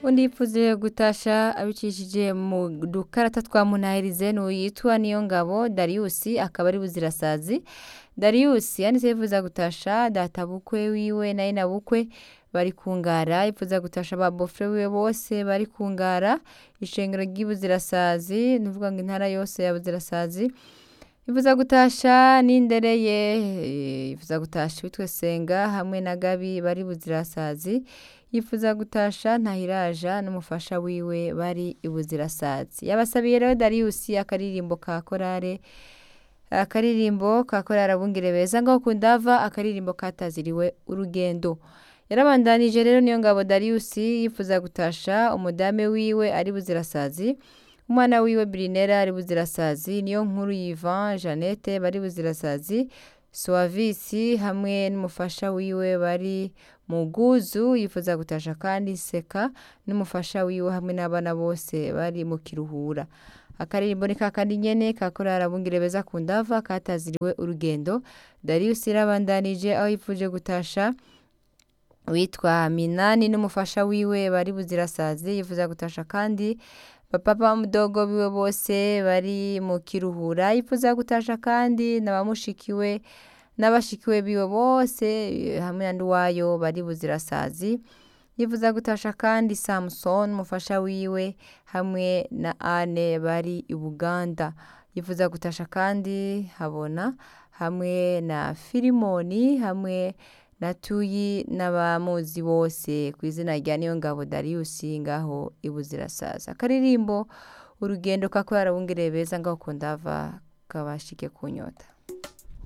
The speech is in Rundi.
undi yipfuze gutasha abicishije mu dukarata twa munahirize n'uyitwa niyo ngabo Darius akaba ari buzirasazi Darius yanditse yifuza gutasha data bukwe wiwe na ina bukwe bari kungara yifuza gutasha ba bofre wiwe bose bari kungara ishengero ry'ibuzirasazi nuvuga ngo intara yose ya buzirasazi yifuza gutasha n'indereye yifuza gutasha witwe senga hamwe na gabi bari buzirasazi yifuza gutasha ntahiraja n'umufasha wiwe bari ibuzirasazi yabasabiye rero Darius akaririmbo ka korare akaririmbo ka korare abungere beza ngaho kundava akaririmbo kataziriwe urugendo yarabandanije rero niyo ngabo Darius yifuza gutasha umudame wiwe ari buzirasazi umwana wiwe Brinera ari buzirasazi niyo nkuru Yvan Jeannette bari buzirasazi Suavisi hamwe n'umufasha wiwe bari mu guzu yifuza gutasha kandi seka n'umufasha wiwe hamwe n'abana bose bari mu kiruhura akaririmbo ni kakandi nyene kakorara abungere beza ku ndava kataziriwe urugendo Darius irabandanije aho yifuje gutasha witwa Minani n'umufasha wiwe bari buzirasazi yifuza gutasha kandi bapapa mudogo biwe bose bari mu kiruhura yifuza gutasha kandi n'abamushikiwe n'abashikiwe biwe bose hamwe na nduwayo bari buzirasazi yifuza gutasha kandi Samson umufasha wiwe hamwe na Anne bari i Buganda yifuza gutasha kandi habona hamwe na Filimoni hamwe na Tuyi n'abamuzi bose ku izina rya Niyongabo Darius ngaho ibuzirasaza akaririmbo urugendo kakorara abungere beza ngaho kundava kabashike kunyota